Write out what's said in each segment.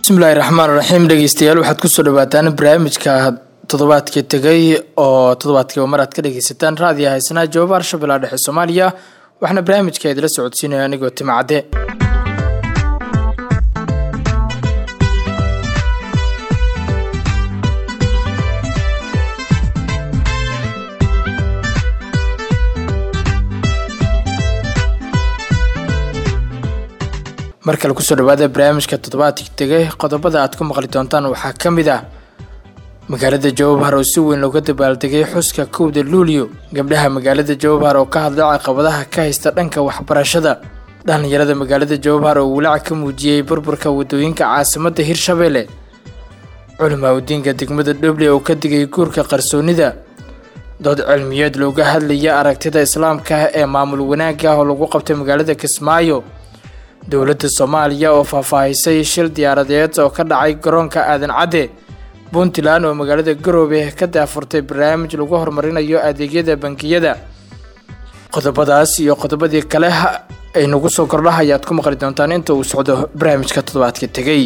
bismillahi raxmaan raxiim dhegeystayaal waxaad kusoo dhawaataan barnaamijka toddobaadkii tegay oo toddobaadkiiba mar aad ka dhegeysataan raadiyo haysnaa jawaab arshabeellaha dhexe soomaaliya waxaana barnaamijka idila socodsiinaya anigoo timcadde mar kale kusoo dhawaada barnaamijka toddobaadkii tegay qodobada aad ku maqli doontaan waxaa ka mid ah magaalada jawabhar oo si weyn looga dabaaldegay xuska kowda luulyo gabdhaha magaalada jawabhar oo ka hadlay caqabadaha ka haysta dhanka waxbarashada dhallinyarada magaalada jawabhar oo walaac ka muujiyey burburka wadooyinka caasimadda hirshabeelle culimaa udiinka degmada dhoble oo ka digay guurka qarsoonida dood cilmiyeed looga hadlaya aragtida islaamka ee maamul wanaagga ah oo lagu qabtay magaalada kismaayo dowladda soomaaliya oo faahfaahisay shil diyaaradeed oo ka dhacay garoonka aadan cadde puntland oo magaalada garoobe ka daafurtay barnaamij lagu horumarinayo adeegyada bangiyada qodobadaas iyo qodobadii kale ay nagu soo kordhaha ayaad ku maqli doontaan inta uu socdo barnaamijka toddobaadka tegey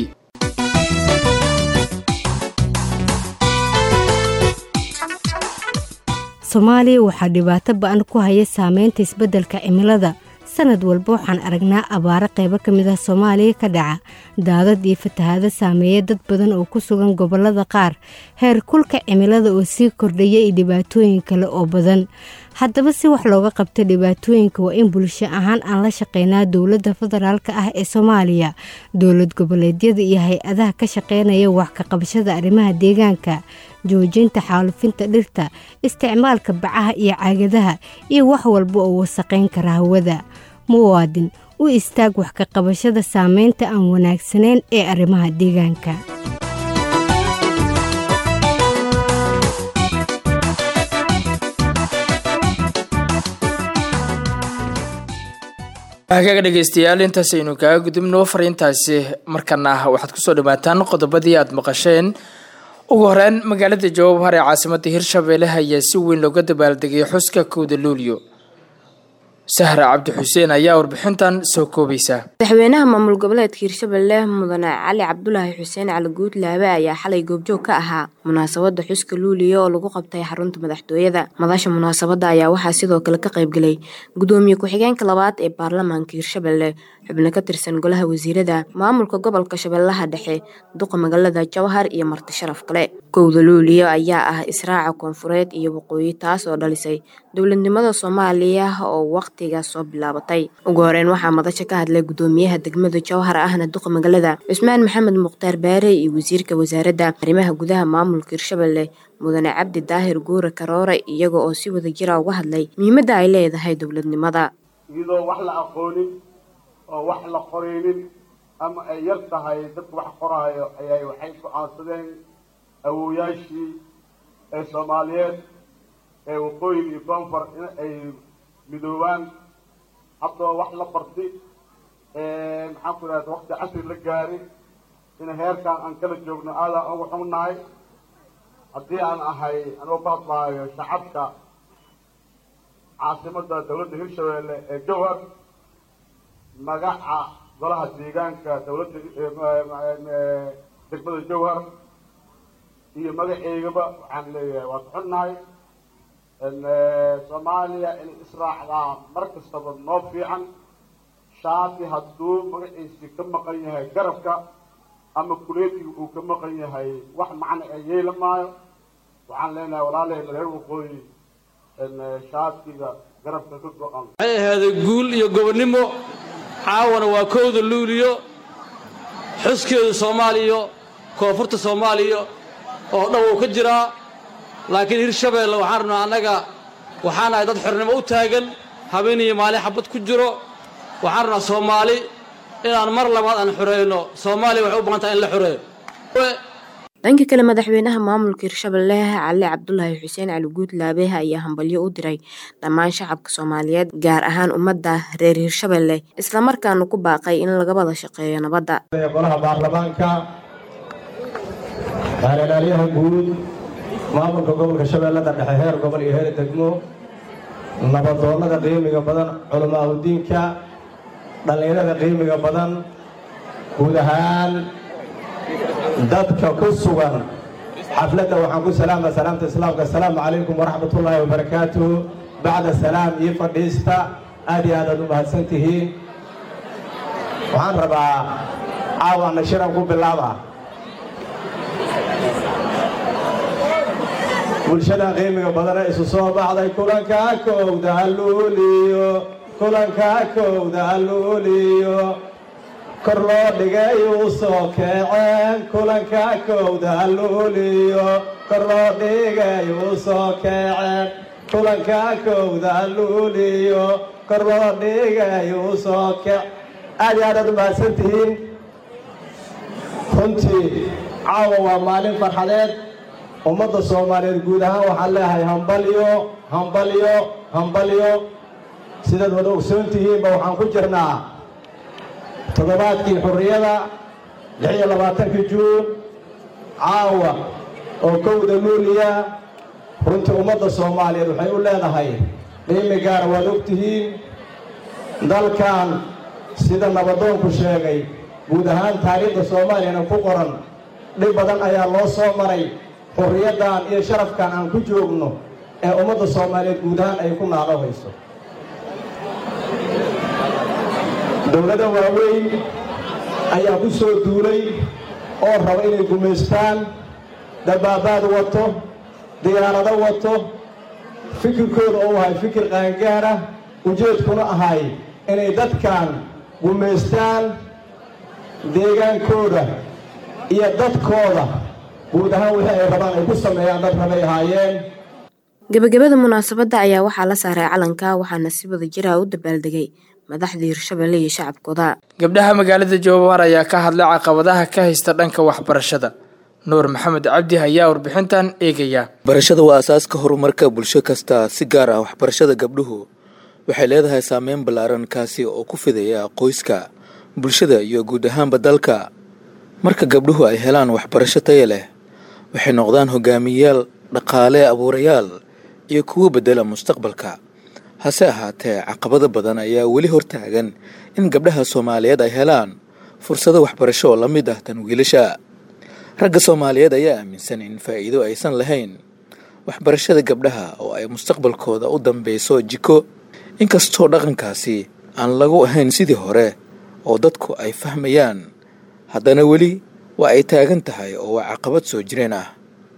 soomaaliya waxaa dhibaato ba-an ku haya saameynta isbeddelka cimilada sanad walba waxaan aragnaa abaaro qaybo ka mid ah soomaaliya ka dhaca daadad iyo fatahaado saameeya dad badan oo ku sugan gobollada qaar heer kulka cimilada oo sii kordhaya iyo dhibaatooyin kale oo badan haddaba si wax looga qabta dhibaatooyinka waa in bulsho ahaan aan la shaqeynaa dowladda federaalka ah ee soomaaliya dowlad goboleedyada iyo hay-adaha ka shaqeynaya wax ka qabashada arrimaha deegaanka joojinta xaalufinta dhirta isticmaalka bacaha iyo caagadaha iyo wax walba oo wasaqayn kara hawada muwaadin u istaag wax ka qabashada saameynta aan wanaagsanayn ee arrimaha deegaanka hagaaga dhegeystayaal intaas aynu kaaga gudubno fariintaasi markana waxaad kusoo dhawaataan qodobadii aada maqasheen ugu horeyn magaalada jawabhar ee caasimada hirshabeelle ayaa si weyn looga dabaaldegay xuska kowda luulyo sahra cabdi xuseen ayaa warbixintan soo koobaysa madaxweynaha maamul goboleedka hirshabelle mudane cali cabdulaahi xuseen cali guudlaabe ayaa xalay goobjoog ka ahaa munaasabada xuska luuliya oo lagu qabtay xarunta madaxtooyada madasha munaasabada ayaa waxaa sidoo kale ka qaybgelay gudoomiye ku-xigeenka labaad ee baarlamaanka hirshabelle xubno ka tirsan golaha wasiirada maamulka gobolka shabeellaha dhexe duqa magaalada jawhar iyo marti sharaf kale kowda luuliya ayaa ah israaca koonfureed iyo waqooyi taas oo dhalisay dowladnimada soomaaliya oo waqtigaas soo bilaabatay ugu horeyn waxaa madasha ka hadlay gudoomiyaha degmada jawhar ahna duqa magaalada cusmaan maxamed mukhtaar baare iyo wasiirka wasaaradda arrimaha gudaha maamulka hirshabelle mudane cabdi daahir guure karoore iyaga oo si wada jira uga hadlay muhiimadda ay leedahay dowladnimada iyadoo wax la aqoonin oo wax la qoreynin ama ay yar tahay dadka wax qoraayo ayay waxay go-aansadeen awooyaashii ee soomaaliyeed ee waqooyi iyo koonfur in ay midoobaan haddoo wax la barti maxaan ku idhahda waqti casri la gaari in heerkan aan kala joogno aadaan ugu xunnahay haddii aan ahay anuu ka hadlaayo shacabka caasimadda dawladda hirshabeelle ee jawhar magaca golaha deegaanka dawladda degmada jawhar iyo magaceygaba waxaan leeyahay waa ka xunnahay soomaaliya inay israacdaa mar kastaba noo fiican shaati hadduu magaciisii ka maqan yahay garabka ama kuleetiga uu ka maqan yahay wax macna ee yeela maayo waxaan leenahay walaalaheyna reer waqooyi shaatiga garabka ka go-an waxay ahaaday guul iyo gobonnimo caawana waa kowda luuliyo xuskeedu soomaaliya koonfurta soomaaliya oo dhan wuu ka jiraa laakiin hirshabeelle waxaan rabnaa annaga waxaan ahay dad xornimo u taagan habeen iyo maalin xabad ku jiro waxaan rabnaa soomaali inaan mar labaad aan xoreeyno soomaaliya waxay u baahan tahay in la xoreeyo dhanka kale madaxweynaha maamulka hirshabelle cali cabdulaahi xuseen cali guudlaabe ayaa hambalyo u diray dhammaan shacabka soomaaliyeed gaar ahaan ummadda reer hirshabelle islamarkaana ku baaqay in laga wada shaqeeyo nabadda golaha baarlamaanka baarlaalyaha guud maamulka gobolka shabeellada dhexe heer gobol iyo heer degmo nabadoonnada qiimiga badan culamaa udiinka dhallinyarada qiimiga badan guud ahaan dadka ku sugan xafladda waxaan ku salaama salaamta islaamka assalaamu calaykum waraxmatullaahi wabarakaatuhu bacda salaam iyo fadhiista aad iyo aadaad u mahadsan tihiin waxaan rabaa caawana shiran ku bilaaba bulshadan qiimiga badana isu soo baxday kulanka kowda halluuliyo kulanka kowda halluuliyo kor loo dhigay uu soo kaceen kulanka kowda halluuliyo kor loo dhigay uu soo kaceen kulanka kowda halluuliyo kor loo dhigay uu soo kac aad iyo aadaad u mahadsan tihiin runtii caawa waa maalin farxadeed ummadda soomaaliyeed guud ahaan waxaan leeyahay hambalyo hambalyo hambalyo sidaad wada ogsoon tihiinba waxaan ku jirnaa toddobaadkii xurriyada lix iyo labaatankii juun caawa oo kowda luuliya runtii ummadda soomaaliyeed waxay u leedahay qiimi gaara waad og tihiin dalkan sida nabadoonku sheegay guud ahaan taariikhda soomaaliyana ku qoran dhib badan ayaa loo soo maray xurriyaddan iyo sharafkan aan ku joogno ee ummadda soomaaliyeed guud ahaan ay ku naalo hayso dowlada waaweyn ayaa ku soo duulay oo raba inay gumaystaan dabaabaad wato diyaarado wato fikirkooda oo ahay fikir qaangaara ujeedkuna ahay inay dadkan gumaystaan deegaankooda iyo dadkooda guud ahaan wixii ay rabaan ay ku sameeyaan dad rabay ahaayeen gebagabada munaasabadda ayaa waxaa la saaray calanka waxaana si wada jira u dabaaldegay madaxda hirshabelle iyo shacabkooda gabdhaha magaalada jowhar ayaa ka hadlay caqabadaha ka haysta dhanka waxbarashada nuur maxamed cabdi ayaa warbixintan eegaya barashada waa asaaska horumarka bulsho kasta si gaar ah waxbarashada gabdhuhu waxay leedahay saameyn ballaaran kaasi oo ku fidaya qoyska bulshada iyo guud ahaanba dalka marka gabdhuhu ay helaan waxbarasho taya leh waxay noqdaan hogaamiyayaal dhaqaale abuurayaal iyo kuwo bedela mustaqbalka hase ahaatee caqabado badan ayaa weli hortaagan in gabdhaha soomaaliyeed ay helaan fursado waxbarasho oo la mid ah tan wiilasha ragga soomaaliyeed ayaa aaminsan in faa'iido aysan lahayn waxbarashada gabdhaha oo ay mustaqbalkooda u dambeyso jiko inkastoo dhaqankaasi aan lagu ahayn sidii hore oo dadku ay fahmayaan haddana weli waa ay taagan tahay oo waa caqabad soo jireen ah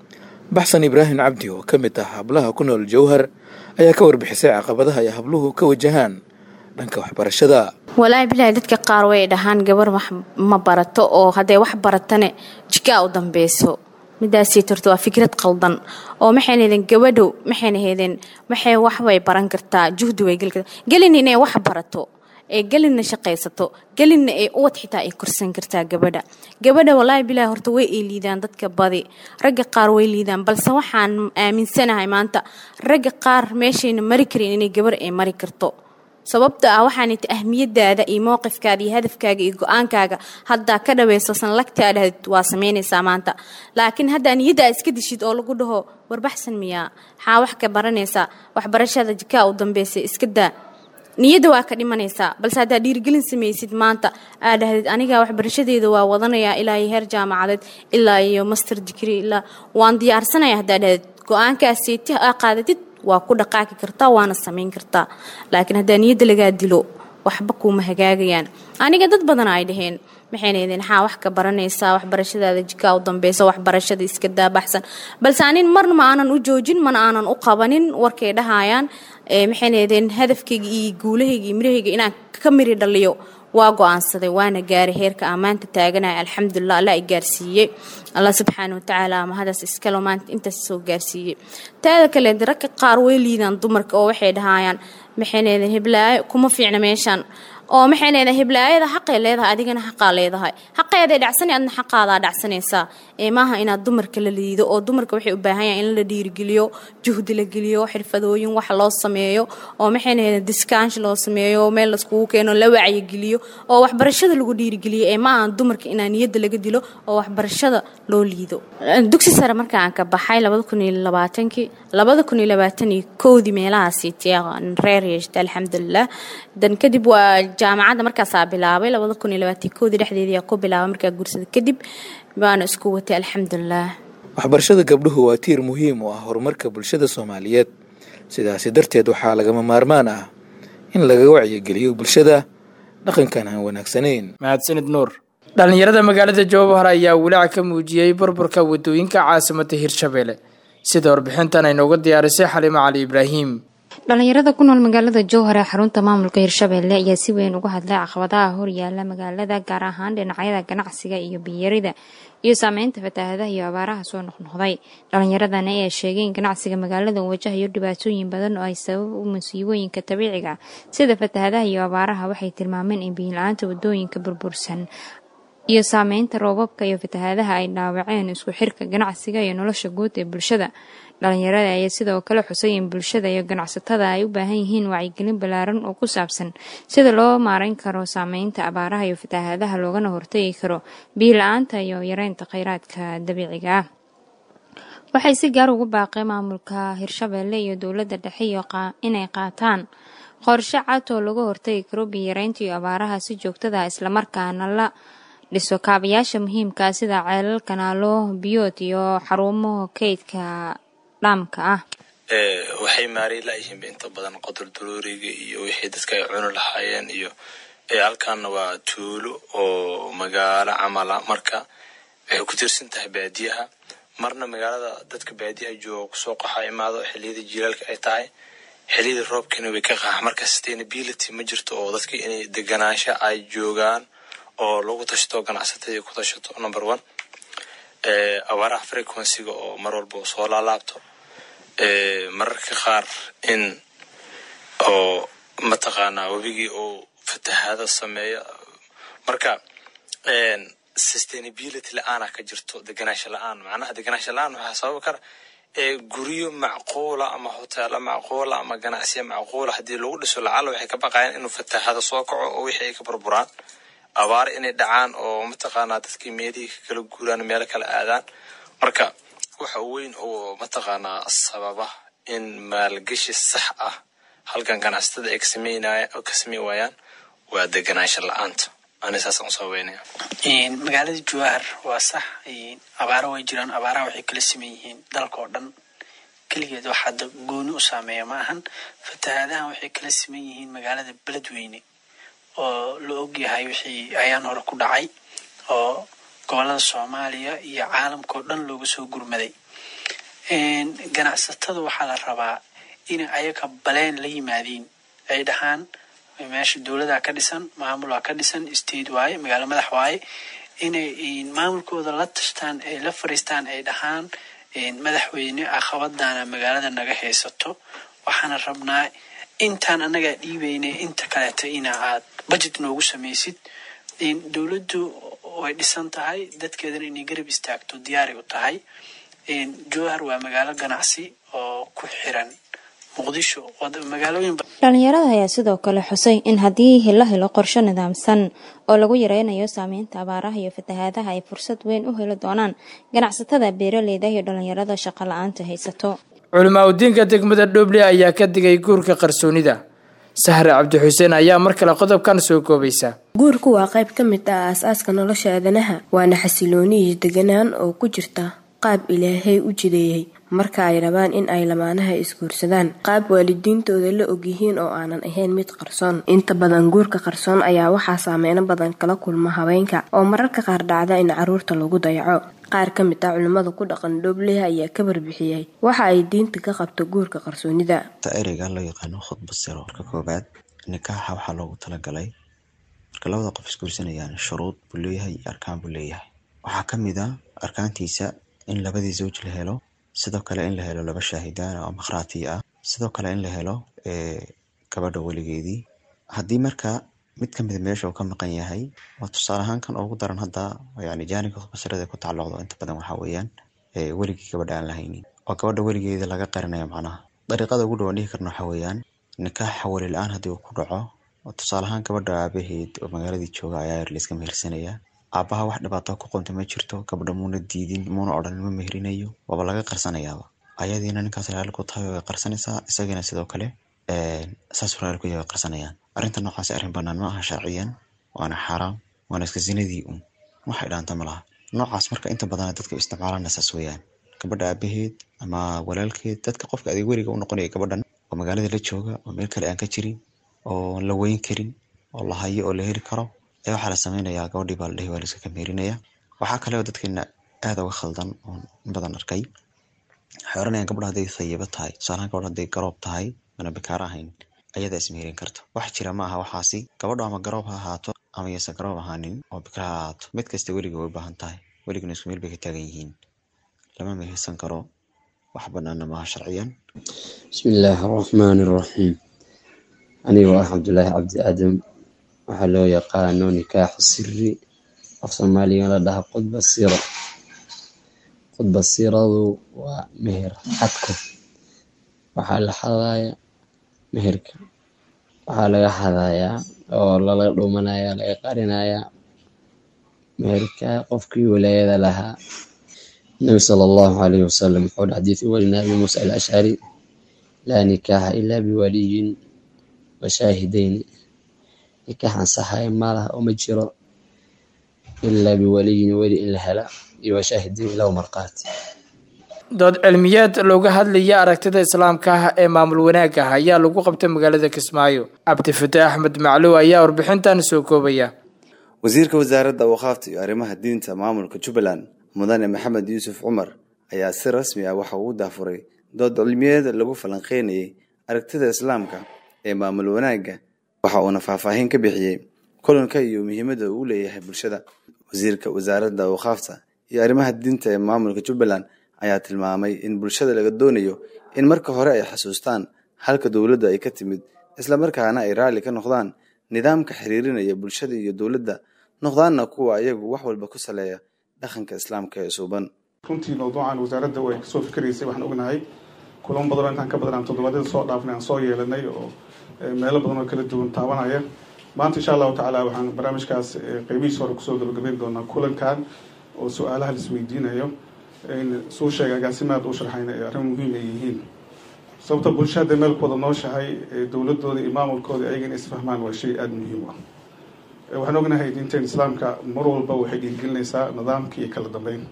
baxsan ibraahim cabdi oo ka mid ah hablaha ku nool jowhar ayaa ka warbixisay caqabadaha ay habluhu ka wajahaan dhanka waxbarashada walaahi bilaahi dadka qaar way dhahaan gabar wax ma barato oo haddee wax baratane jikaa u dambeyso midaasii torto waa fikrad qaldan oo maxayna hedeen gabadhow maxayna hedeen maxay waxbay baran kartaa juhdi way geli kartaa gelin inay wax barato ee gelinna shaqaysato gelinna ee uwad xitaa ay korsan kartaa gabadha gabadha walaahi bilaahi horta way ay liidaan dadka badi ragga qaar way liidaan balse waxaan aaminsanahay maanta ragga qaar meeshayna mari karin inay gabar ay mari karto sababta ah waxaanit ahmiyadaada iyo mowqifkaada iyo hadafkaaga iyo go-aankaaga haddaa ka dhaweysasan lagtaa dhahd waa samaynaysaa maanta laakiin haddaa niyadda aad iska dishid oo lagu dhaho warbaxsan miyaa maxaa wax ka baranaysaa waxbarashada jikaa u dambeysay iska daa niyadda waa ka dhimanaysaa balse haddaad dhiirigelin samaysid maanta aad dhahdid aniga waxbarashadeeda waa wadanayaa ilaa iyo heer jaamacadeed ilaa iyo master digri ilaa waan diyaarsanaya haddaad dhahdid go-aankaaseti aa qaadatid waa ku dhaqaaqi kartaa waana samayn kartaa laakiin haddaa niyadda lagaa dilo waxba kuuma hagaagayaan aniga dad badan ay dhaheen maxayna idin xaa wax ka baranaysaa waxbarashadaada jikaa u dambeysa waxbarashada iska daabaxsan balse anin marna ma aanan u joojin mana aanan u qabanin warkay dhahayaan maxayna idin hadafkayga iyo guulahayga iyo mirahayga inaan ka miri dhaliyo waa go-aansaday waana gaaray heerka ammaanta taaganaya alxamdulilah alla i gaarsiiyey allah subxaana watacaala mahadaas iskalo maanta intaas soo gaarsiiyey taada kale ragka qaar way liidaan dumarka oo waxay dhahayaan maxaynaydeen hiblaayo kuma fiicna meeshaan oo maxaynaydeen hiblaayada xaqay leedahay adigana xaqaa leedahay xaqeeday dhacsanay adna xaqaadaa dhacsanaysaa ee maaha inaad dumarka la liido oo dumarka waxay u baahan yahan in la dhiirigeliyo juhdi la geliyo xirfadooyin wax loo sameeyo oo maxaynaydeen diskaansh loo sameeyo meel laiskugu keeno la wacyigeliyo oo waxbarashada lagu dhiirigeliyo ee ma ahan dumarka inaa niyadda laga dilo oo waxbarashada loo liido dugsi sare markaan ka baxay labada kun iyo labaatankii labada kun iyo labaatan iyo kowdii meelahaasi reer yeeshta alxamdulilah dan kadib waa jaamacadda markaasaa bilaabay labada kun iyo labaatan kowdii dhexdeedii ku bilaabay markaa guursada kadib waana isku watay alxamdulilaah waxbarashada gabdhuhu waa tiir muhiim u ah horumarka bulshada soomaaliyeed sidaasi darteed waxaa lagama maarmaan ah in laga wacyigeliyo bulshada dhaqankan aan wanaagsanayn mahadsanid nuur dhallinyarada magaalada jowhar ayaa walaac ka muujiyey burburka wadooyinka caasimada hirshabelle sida warbixintan ay nooga diyaarisay xaliimo cali ibraahim dhalinyarada ku nool magaalada jowhar ee xarunta maamulka hirshabelle ayaa si weyn uga hadlay caqabadaha horyaala magaalada gaar ahaan dhinacyada ganacsiga iyo biyarida iyo saameynta fatahaadaha iyo abaaraha soo noqnoqday dhalinyaradana ayaa sheegay in ganacsiga magaalada uu wajahayo dhibaatooyin badan oo ay sabab u musiibooyinka dabiiciga sida fatahaadaha iyo abaaraha waxay tilmaameen in biyo-la-aanta wadooyinka burbursan iyo saameynta roobabka iyo fatahaadaha ay dhaawaceen isku xirka ganacsiga iyo nolosha guud ee bulshada dhalinyarada ayaa sidoo kale xusay in bulshada iyo ganacsatada ay u baahan yihiin wacyigelin ballaaran oo ku saabsan sida loo maareyn karo saameynta abaaraha iyo fatahaadaha loogana hortagi karo biyo la-aanta iyo yareynta kheyraadka dabiiciga ah waxay si gaar ugu baaqeen maamulka hirshabelle iyo dowladda dhexe inay qaataan qorshe cad oo laga hortagi karo biyo yareynta iyo abaaraha si joogtada islamarkaana la dhiso kaabayaasha muhiimkaa sida ceelal kanaalo biyood iyo xarumo kaydka dhaamka ah waxay maarey layihiinba inta badan qodur daruuriga iyo wixii dadka ay cuni lahaayeen iyo halkaana waa tuulo oo magaalo camala marka waxay ku tiirsan tahay baadiyaha marna magaalada dadka baadiyaha jooga kusoo qaxa imaado xiliyada jiilaalka ay tahay xiliyada roobkiina way ka qaxa marka sustainability ma jirto oo dadka inay deganaansha ay joogaan oo lagu tashto ganacsatada ku tashato number one abaaraha frequencyga oo mar walba soo laalaabto mararka qaar in oo mataqaanaa webigii uu fatahaado sameeyo marka sustainability la-aana ka jirto deganaansha la-aan macnaha deganaansha la-aan waxaa sababi kara guryo macquula ama hoteelo macquula ama ganacsiya macquula haddii lagu dhiso lacala waxay ka baqayaan inuu fatahaado soo kaco oo wixii ay ka burburaan abaar inay dhacaan oo mataqaanaa dadkii meelihii ka kala guuraan meelo kala aadaan marka waxa weyn oo mataqaanaa sababa in maalgashi sax ah halkan ganacsatada ay ka sameyn waayaan waa deganaansha la-aanta ani saasaan u sababeynaya magaalada jowahar waa sax abaaro way jiraan abaaraha waxay kala sameyn yihiin dalka oo dhan keligeed wax hadda gooni u saameeya ma ahan fatahaadahan waxay kala sameyn yihiin magaalada beledweyne oo la ogyahay wixii ayaan hore ku dhacay oo gobolada soomaaliya iyo caalamka oo dhan looga soo gurmaday ganacsatada waxaa la rabaa inay ayaga baleen la yimaadiin ay dhahaan meesha dowladaa ka dhisan maamulaa ka dhisan state waaye magaalo madax waaye inay maamulkooda la tashtaan ay la fariistaan ay dhahaan madaxweyne caqabadana magaalada naga haysato waxaana rabnaa intaan annagaa dhiibaynay inta kaleeto ina aad budget noogu samaysid dowladdu way dhisan tahay dadkeedana inay garab istaagto diyaaray u tahay jowhar waa magaalo ganacsi oo ku xiran muqdisho magaalooyin dhalinyarada ayaa sidoo kale xusay in haddii la helo qorshe nidaamsan oo lagu yareynayo saameynta abaaraha iyo fatahaadaha ay fursad weyn u heli doonaan ganacsatada beeraleyda iyo dhalinyarada shaqo la-aanta haysato culimaa udiinka degmada dhoble ayaa ka digay guurka qarsoonida sahre cabdixuseen ayaa mar kale qodobkan soo koobaysa guurku waa qayb ka mid ah aas-aaska nolosha aadanaha waana xasilooni iyo deganaan oo ku jirta qaab ilaahay u jideeyey marka ay rabaan in ay lamaanaha isguursadaan qaab waalidiintooda la ogyihiin oo aanan ahayn mid qarsoon inta badan guurka qarsoon ayaa waxaa saameyno badan kala kulma haweenka oo mararka qaar dhacda in caruurta lagu dayaco qaar ka mid ah culimmada ku dhaqan dhoobleh ayaa ka barbixiyey waxa ay diinta ka qabto guurka qarsoonida ereyga loo yaqaano khudba siro marka koobaad nikaaxa waxaa loogu talagalay marka labada qof isguursanayaan shuruud buu leeyahay iyo arkaan buu leeyahay waxaa ka mid a arkaantiisa in labadii zawj la helo sidoo kale in la helo laba shaahidaan oo makhraati ah sidoo kale in la helo gabadha weligeedii haddii marka mid kamida meesha uu ka maqan yahay waa tusaale ahaan kan ugu daran hadda yani jaanibka khubasirada ku tacalluqdo inta badan waxaa weeyaan weligii gabadha aan lahaynin oo gabadha weligeeda laga qarinayo macnaha dariiqada ugu dhawaan dhihi karna waxaa weeyaan nikaaxa weli la-aan haddii uu ku dhaco oo tusaale ahaan gabadha aabaheed oo magaaladii jooga ayaa yar layska mehersanaya aabaha wax dhibaato ku qonta ma jirto gabadha muuna diidin muuna odhan ma meherinayo waaba laga qarsanayaaba ayadiina ninkaas raali ku tahay way qarsanaysaa isagiina sidoo kale saas raali ku yahay way qarsanayaan arrinta noocaasi arrin banaan ma aha sharciyan waana xaaraam waana iska zinadii un waxay dhaanta ma laha noocaas marka inta badan dadka isticmaalana saas weeyaan gabadha aabaheed ama walaalkeed dadka qofka adeeg weriga u noqonaya gabadhan oo magaalada la jooga oo meel kale aan ka jirin oo la weyn karin oo la hayo oo la heli karo ayaa waxaa la sameynayaa gabadhii baa la dhehi waa la iska kameerinaya waxaa kale oo dadkeena aada uga khaldan oo in badan arkay waxay oranayaan gabadha hadday thayibo tahay tusaalahaan gabadha hadday garoob tahay mana bikaaro ahayn ayadaa ismeherin karta wax jira ma aha waxaasi gabadho ama garoob ha ahaato ama yaysan garoob ahaanin oo bikra ha ahaato mid kasta weliga way u baahan tahay weligana isku meel bay ka taagan yihiin lama mehersan karo wax banaana maaha sharciyan bismi illaahi araxmaani araxiim anigoo ah cabdulaahi cabdi aadam waxaa loo yaqaano nikaaxu siri af soomaaliga la dhaha khudba siro khudba siradu waa meher xadka waxaa la xadaya meherka waxaa laga xadayaa oo lala dhumanaya laga qarinayaa meherka qofkii walaayada lahaa nabi sala allahu calayhi wasalam wuxuu dhi xadiisi warina abi muusa alashcari laa nikaaxa ilaa biwaliyin wa shaahidayni nikaax ansaxaya malaha oo ma jiro ilaa biwaliyin weli in la hela iyo wa shaahidayn laba marqaati dood cilmiyeed looga hadlaya aragtida islaamka ah ee maamul wanaagga ah ayaa lagu qabtay magaalada kismaayo cabdifataax axmed macluw ayaa warbixintan soo koobaya wasiirka wasaaradda awqaafta iyo arrimaha diinta maamulka jubbaland mudane maxamed yuusuf cumar ayaa si rasmi ah waxa uu daafuray dood cilmiyeed lagu falanqeynayay aragtida islaamka ee maamul wanaagga waxa uuna faahfaahin ka bixiyey kulanka iyo muhiimadda uu leeyahay bulshada wasiirka wasaaradda awqaafta iyo arrimaha diinta ee maamulka jubbaland ayaa tilmaamay in bulshada laga doonayo in marka hore ay xasuustaan halka dowladda ay ka timid islamarkaana ay raalli ka noqdaan nidaamka xiriirinaya bulshada iyo dowladda noqdaanna kuwa ayagu wax walba ku saleeya dhaqanka islaamka ee suuban runtii mawduucan wasaaradda way kasoo fikiraysay waxaan ognahay kulan badanoo intaan ka badan aan toddobaadyada soo dhaafnay aan soo yeelanay oo meelo badan oo kala duwan taabanaya maanta insha allahu tacaala waxaan barnaamijkaas qeybihiis hore kusoo gabagabeyn doonaa kulankan oo su-aalaha laisweydiinayo suu sheegay agaasimaad u sharxayna ee arrin muhiim ay yihiin sababta bulshada meel ku wada nooshahay dowladooda iyo maamulkooda ayaga in isfahmaan waa shay aada muhiim ah waxaan ognahay diinteen islaamka mar walba waxay dhiirgelinaysaa nidaamka iyo kala dambeyn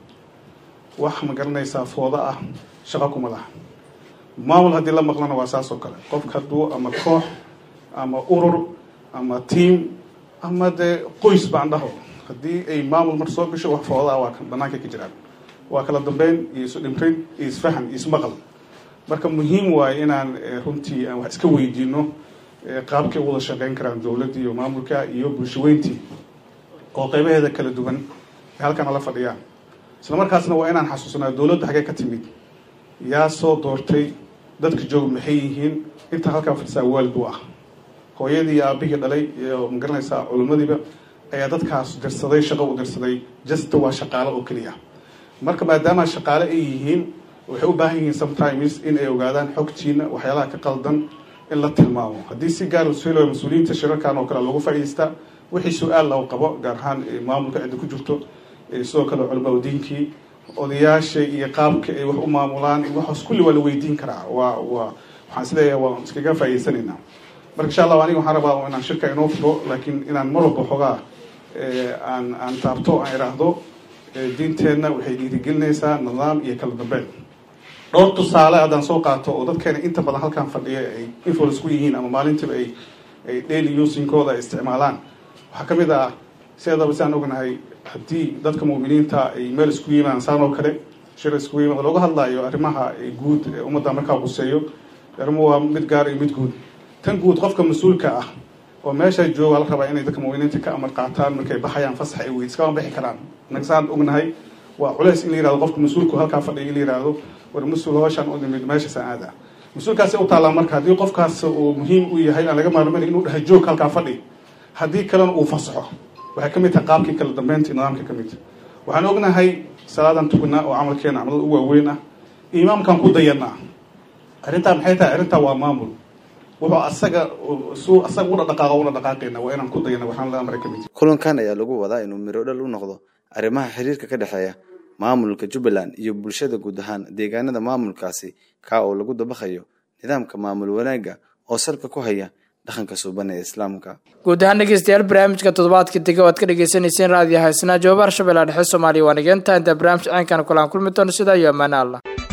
wax ma garanaysaa fooda ah shaqo kuma laha maamul haddii la maqlana waa saas oo kale qofka hadduu ama koox ama urur ama tiam ama dee qoys baan dhaho haddii ay maamul mar soo gasho wax fooda ah waa banaanka ka jiraan waa kala dambeyn iyo isu dhimrin iyo isfahan iyo ismaqal marka muhiim waaye inaan runtii aan wax iska weydiino qaabkay u wada shaqeyn karaan dowladda iyo maamulka iyo bulshaweyntii oo qeybaheeda kala duwan ay halkan la fadhiyaan isla markaasna waa inaan xasuusnaa dowladda xaggee ka timid yaa soo doortay dadka jooga maxay yihiin intaa halkaa fadhisaa waalid u ah hooyadii iyo aabihii dhalay iyo magaranaysaa culimadiiba ayaa dadkaas dirsaday shaqo u dirsaday jasta waa shaqaalo oo keliya marka maadaama shaqaale ay yihiin waxay u baahan yihiin sometimes in ay ogaadaan xogtiina waxyaalaha ka qaldan in la tilmaamo haddii si gaar lasuhel mas-uuliyiinta shirarkan oo kale loogu faa'idaystaa wixii su-aal lagu qabo gaar ahaan maamulka cidda ku jirto sidoo kale culimaa diinkii odayaasha iyo qaabka ay wax u maamulaan waxaas kulli waa la weydiin karaa waa waa waxaan isleeyahay waan iskaga faa'idaysanaynaa marka insha allah aniga waxaan rabaa inaan shirka inoo furo laakiin inaan mar walba xoogaa aan aan taabto aan iraahdo diinteenna waxay dhiirigelinaysaa nidaam iyo kala dambeyn dhowr tusaale haddaan soo qaato oo dadkeena inta badan halkan fadhiya ay influence ku yihiin ama maalintiiba ay ay daily usinkooda ay isticmaalaan waxaa ka mid ah sideedaba saan ognahay haddii dadka muuminiinta ay meel isku yimaan saan oo kale shir isku yimaad looga hadlayo arrimaha guud ee ummadda markaa quseeyo arrimuhu waa mid gaar iyo mid guud tan guud qofka mas-uulka ah oo meesha jooga la rabaa inay dadka muuminiinta ka amar qaataan markay baxayaan fasax ay weyd iskama bixi karaan innaga saan ognahay waa culeys in la yirahdo qofka mas-uulku halkaa fadhiya in la yirahdo war mas-uul hooshaan u nimid meeshaasaan aada mas-uulkaasi u taallaa marka haddii qofkaas uu muhiim u yahay aan laga maarmana inuu dhaha joog halkaa fadhi haddii kalena uu fasaxo waxay ka mid tahay qaabkii kala dambeynta nidaamka ka mid waxaan ognahay salaadan tukanaa oo camalkeena camalada u waaweyn ah imaamkan ku dayanaa arrintaa maxay tahay arrintaa waa maamul wuxuu asaga suu asaga una dhaqaaqa una dhaqaaqayna waa inaan ku dayana waxaan la amray ka mid kulankan ayaa lagu wadaa inuu miro dhal u noqdo arrimaha xiriirka ka dhexeeya maamulka jubbaland iyo bulshada guud ahaan deegaanada maamulkaasi kaa oo lagu dabaqayo nidaamka maamul wanaagga oo salka ku haya dhaqanka suuban ee islaamka guud ahaan dhegeystayaal barnaamijka toddobaadka dega waad ka dhegeysaneyseen raadiyo haysnaa jawaabaha shabeellaha dhexe soomaaliya waa nigeenta inta barnaamij ceenkan kulan kulmi doono sidaa iyo ammaane allah